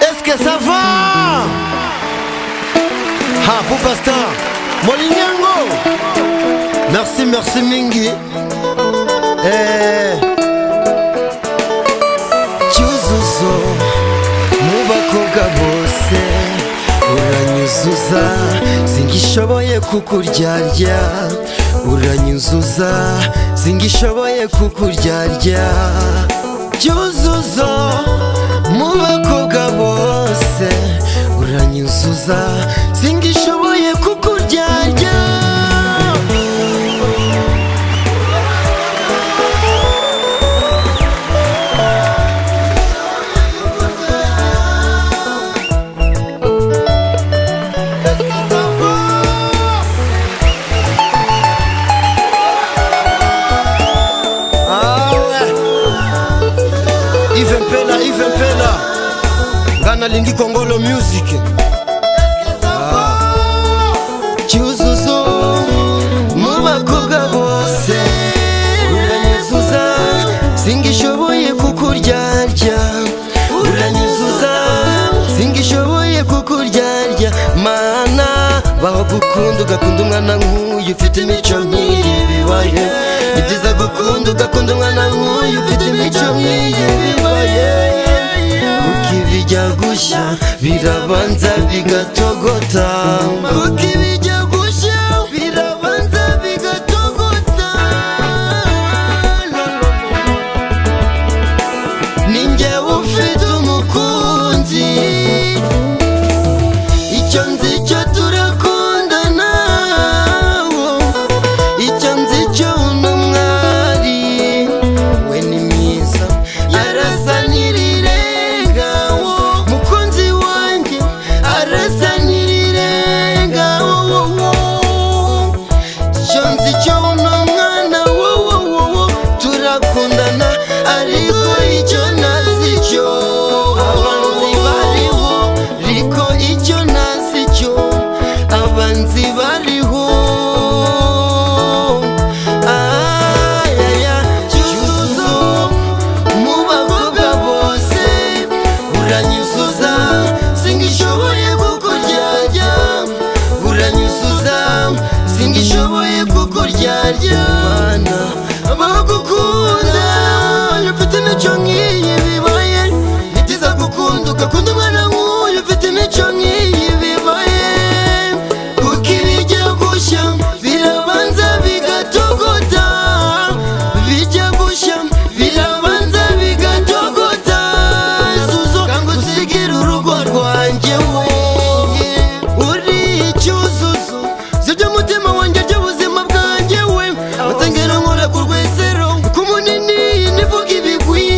Est-ce que ça va Ah, pour Pasteur, Molinyango Merci, merci Mingi. Eh. Cyuzuzo, mu bakobwa bose uranyuzuza singishoboye kukuryarya uranyuzuza singishoboye kukuryarya cyuzuzo mu bakobwa bose uranyuzuza singishoboye kukuryarya awe ive mpela ive mpela nga nalingi kongolo music cyuzuzo mu bakobwa bose uranyuzuza singishoboye kukuryarya uranyuzuza singishoboye kukuryarya mana baho gukunda ugakunda umwana nk'uyu ufite imico nk'iyi bibaye ni byiza gukunda ugakunda umwana nk'uyu ufite imico nk'iyi bibaye kuko ibijya gushya birabanza bigatogota kuko ibijya gushya birabanza bigatogota ninjye ufite umukunzi icyo nzi cyo turakundana icyo nzi cyo uno mwari we ni mwiza arasa n'irirengawo mukunzi wanjye arasa n'irirengawo icyo nzi cyo uno mwana wowowowo turakundana ariko icyo ntazi cyo abanzi bariho ariko icyo ntazi cyo abanzi bariho Ayaya, cyuzuzo mu bakobwa bose uranyuzuza singishoboye kukuryarya uranyuzuza singishoboye kukuryarya mana bagukunda ufite imico nk'iyi bibaye ni byiza gukunda ugakunda umwana nk'uyu ufite imico nk'iyi bibaye kuko ibijya gushya birabanza bigatogota bijya gushya birabanza bigatogota zuzo kanga usigire urugo rwanjye we uri icyuzuzo zibyo umutima wanjye by'ubuzima bwanjye we batangire nkora ku rwesero ku munini nivuga ibigwi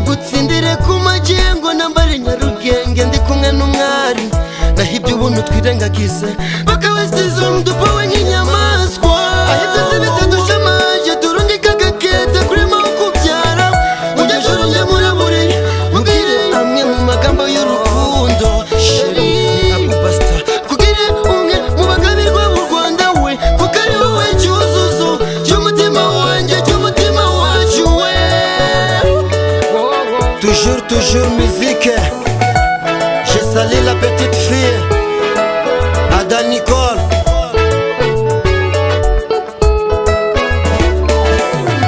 gutsindire ku magengo nambare nyarugenge ndi kumwe n'umwari nahibye ubuntu twirengagize bakawesiza umdupa we nk'inyamaswa ahibye bitadushamanje turundi kagakete kuri makubyara ujyajoro njye murabure mubwire amwe mu magambo y'urukundo sheri akubasta kugire umwe mu bagabirwa b'u rwanda we kuko ari wowe cyuzuzo cy'umutima wanjye cy'umutima wacu we toujours toujours musique Je salue la petite fille, Ada Nicole.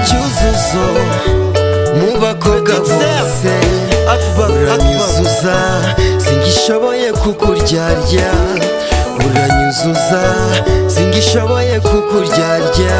Cyuzuzo, mu bakobwa bose, uranyuzuza, singishoboye kukuryarya. Uranyuzuza, singishoboye kukuryarya.